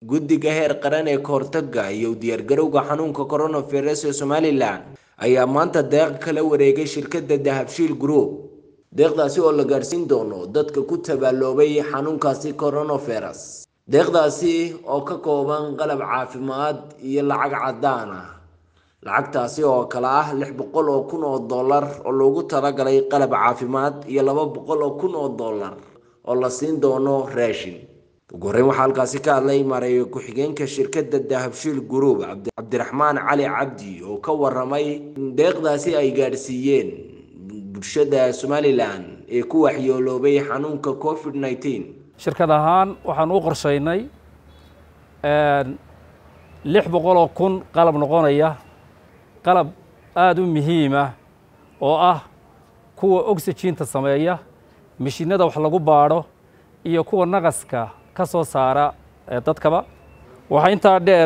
guddiga heer qaran ee kahortaga iyo u diyaargarowga xanuunka coronavirus ee somalilan ayaa maanta deeq kala wareegay shirkadda dahabshiil group deeqdaasi oo la gaadhsiin doono dadka ku tabaaloobay xanuunkaasi coronavirus deeqdaasi oo ka kooban qalab caafimaad iyo lacag caddaan ah lacagtaasi oo kale ah lix boqol oo kun oo dollar oo loogu talagalay qalab caafimaad iyo laba boqol oo kun oo dollar oo la siin doono raashin ugu horreyn waxaa halkaasi ka hadlay maareeyo ku-xigeenka shirkadda dahabshiil group cabdiraxmaan cali cabdi oo ka waramay in deeqdaasi ay gaadhsiiyeen bulshada somalilan ee ku waxyooloobay xanuunka covid nneteen shirkad ahaan waxaan u qorshaynay lix boqol oo kun qalab noqonaya qalab aada u muhiima oo ah kuwa oxyginta sameeya mishiinada wax lagu baadho iyo kuwa naqaska ka soo saara dadkaba waxaa intaa dheer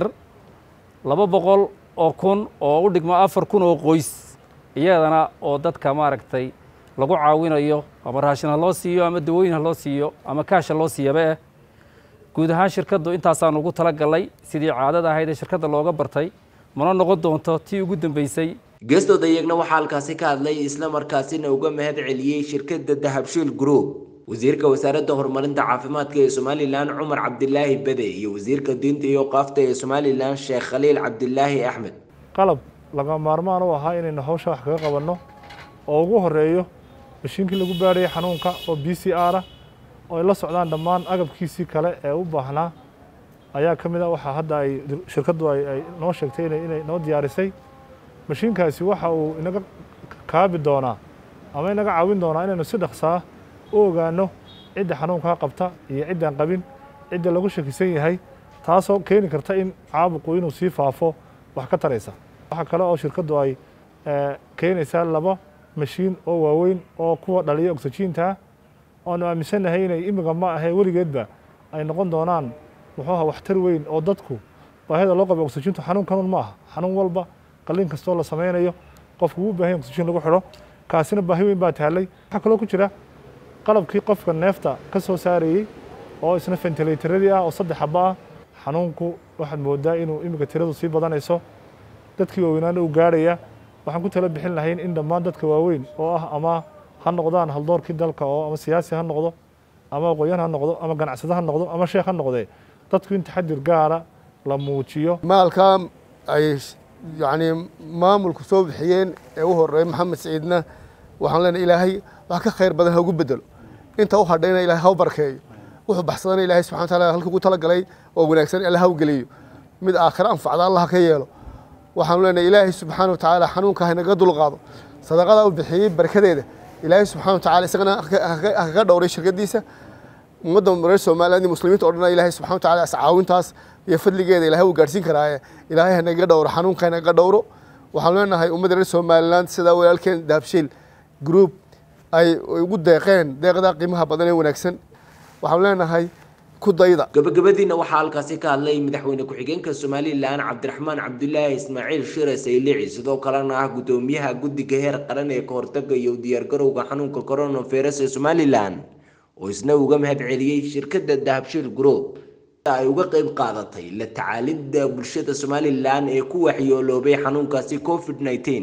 laba boqol oo kun oo u dhigma afar kun oo qoys iyadana oo dadka maaragtay lagu caawinayo ama raashin ha loo siiyo ama dawooyin ha loo siiyo ama kaasha loo siiyaba eh guud ahaan shirkaddu intaasaan ugu tala galnay sidii caadada ahayd ee shirkadda looga bartay mana noqon doonto tii ugu dambeysay geestooda iyagna waxaa halkaasi ka hadlay isla markaasina uga mahad celiyey shirkadda dahabshiil group wasiirka wasaaradda horumarinta caafimaadka ee somalilan cumar cabdilaahi bede iyo wasiirka diinta iyo qaafta ee somalilan sheekh khaliil cabdilaahi axmed qalab laga maarmaan u ahaa inaynu hawsha wax kaga qabanno oo ugu horeeyo mashiinkii lagu baadhayay xanuunka oo b c r ah oo ay la socdaan dhammaan agabkiisii kale ee u baahnaa ayaa ka mid a waxaa hadda ay shirkaddu ay noo sheegtay inay noo diyaarisay mashiinkaasi waxa uu inaga kaabi doonaa ama inaga caawin doonaa inaynu si dhaqsaa u ogaano cidda xanuunkaa qabta iyo ciddaan qabin cidda lagu shakisan yahay taasoo keeni karta in caabuqu inuu sii faafo wax ka taraysa waxaa kale oo shirkaddu ay keenaysaa laba mashiin oo waaweyn oo kuwa dhaliya oxygiinta oanu aaminsannahay inay imiga ma ahee weligeedba ay noqon doonaan muxuuha waxtar weyn oo dadku baahida loo qaba oxygiintu xanuun kanun ma aha xanuun walba qalliin kastoo la samaynayo qofku wuu baahan oxygiin lagu xidho kaasina baahi weyn baa taallay waxaa kaloo ku jira qalabkii qofka neefta ka soo saarayey oo isna fentilaytaradii ah oo saddex xaba ah xanuunku waxaad moodaa inuu imika tiradu sii badanayso dadkii waaweynaana uu gaarhaya waxaan ku tala bixin lahayn in dhammaan dadka waaweyn oo ah ama ha noqdaan haldoorkii dalka oo ama siyaasi ha noqdo ama aqoonyan ha noqdo ama ganacsado ha noqdo ama sheekh ha noqdee dadku in taxadir gaara la muujiyo maalkaa ay yacni maamulku soo bixiyeen ee u horeeya maxamed siciidna waxaan leenahay ilaahay wax ka khayr badan ha ugu bedelo inta u hadhayna ilahay ha u barkeeyo wuxuu baxsadana ilahay subxana wa taala halkii ugu talagalay oo wanaagsan alla ha u geliyo mid aakhira anfacda allah ka yeelo waxaanu leenahay ilaahay subxaana wa tacaala xanuunka haynaga dulqaado sadaqada uu bixiyey barkadeeda ilaahay subxana wa tacala isagana hakaga dhowray shirkadiisa ummadda reer somaliland iyo muslimiinta o dhan ilaahay subxana wa tacala iscaawintaas iyo fadligeeda ilahay uu gaadhsiin karaaye ilaahay hanaga dhowro xanuunka hanaga dhowro waxaanu leenahay ummadda reer somaliland sidaa walaalkeen dahabshiil group ay ugu deeqeen deeqdaa qiimaha badan ee wanaagsan waxaanu leenahay gabagabadiina waxaa halkaasi ka hadlay madaxweyne ku-xigeenka somalilan cabdiraxmaan cabdulaahi ismaaciil shire saylici sidoo kalena ah guddoomiyaha guddiga heer qaran ee kahortaga iyo diyaargarowga xanuunka coronavirus ee somalilan oo isna uga mahad celiyey shirkadda dahabshiil group ay uga qeyb qaadatay la tacaalidda bulshada somalilan ee ku waxyooloobay xanuunkaasi covid nneteen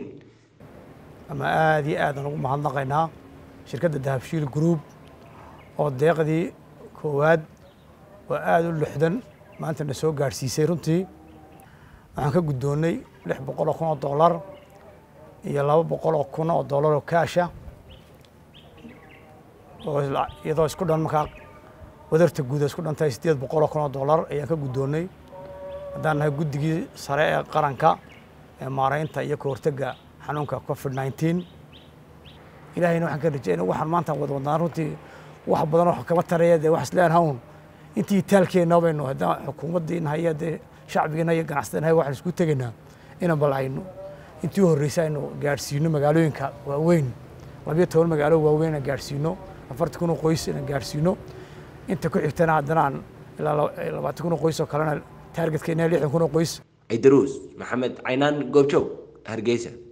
ama aada iyo aadaan ugu mahadnaqaynaa shirkadda dahabshiil group oo deeqdii koowaad oo aada u lixdan maanta na soo gaadhsiisay runtii waxaan ka guddoonnay lix boqol oo kun oo dollar iyo laba boqol oo kun oo dollar oo kaasha oo iyadoo isku dhan markaa wadarta guud isku dhantahay siddeed boqol oo kun oo dollar ayaan ka guddoonnay haddaan nahay guddigii sare ee qaranka ee maaraynta iyo ka hortagga xanuunka covid nineteen ilaahayna waxaan ka rajeyna waxaan maanta wada wadnaa runtii wax badan oo kama taraya dee wax isleen hawn intii taalkeenna baynu haddaan xukuumaddiina haya dee shacbigiina iyo ganacsadana hay waxaan isku tegaynaa inaan bal aynu intii u horreysay aynu gaadhsiino magaalooyinka waaweyn labiyo toban magaalo waaweyn inaan gaadhsiino afartan kun oo qoys inaan gaadhsiino inta ku xigtana haddana aan ilaa labaatan kun oo qoys oo kalena taargetka inaa lixdan kun oo qoys cidaruus maxamed caynaan goobjoog hargeysa